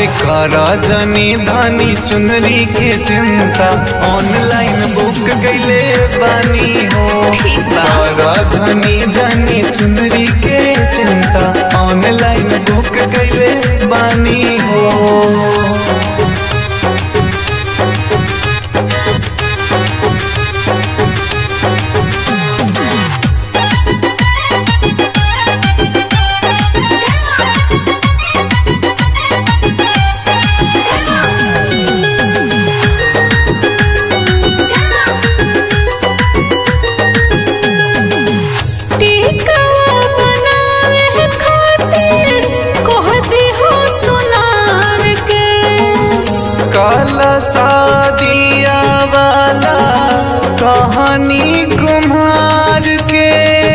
अरे करा जनी धनी चुनरी के चिंता ऑनलाइन बुक कैले बानी हो ठीक बा। करा धनी जनी चुनरी के चिंता ऑनलाइन बुक कैले बानी हो टिकवा बनावे खातिर कहती हो सोनार के काला सादिया वाला कहानी कुम्हार के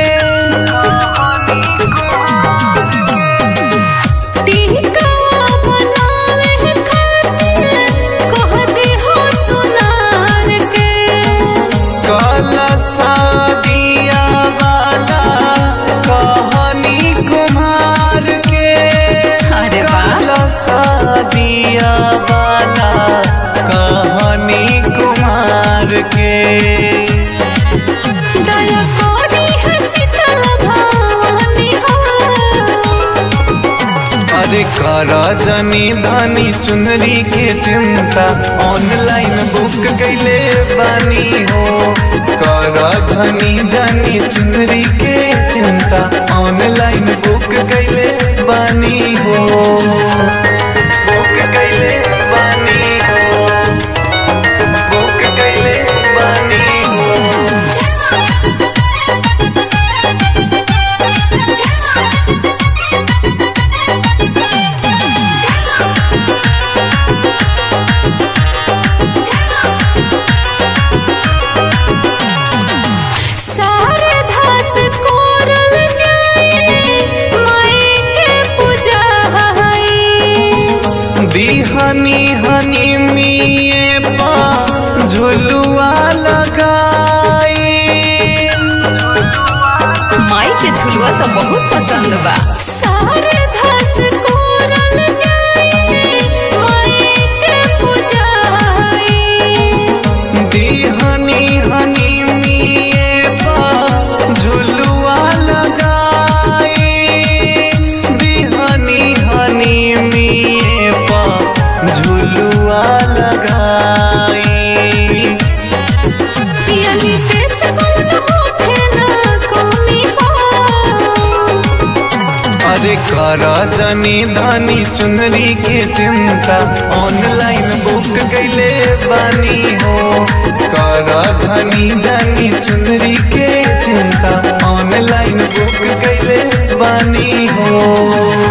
टिकवा बनावे खातिर कहती हो सोनार के काला सादिया वाला कहानी कुम्हार के अरे वाह। काला सादिया वाला कहानी कुम्हार के दया कोरी है शीतल भवानी हो अरे करा जनी धानी चुनरी के चिंता ऑनलाइन बुक कैले बानी हो करा धनी जानी चुनरी के चिंता ऑनलाइन बुक कैले बानी हो बुक कैले बानी हो बुक कैले बानी हो सारे धास कोरल जाए माई के पूजा है बिहनी हनी मिए पा झुलुआ लगाई माई के झुलुआ तो बहुत पसंद बा सारे धास कोरल जाए माई के पूजा बिहनी हनी मिए पा झुलुआ लगाई बिहनी हनी मिए पा झुलुआ लगाई पियली देश कौन होखे ना कमी हो अरे करा जनी धानी चुनरी के चिंता ऑनलाइन बुक कैले बानी हो करा धनी जानी चुनरी के चिंता ऑनलाइन बुक कैले बानी हो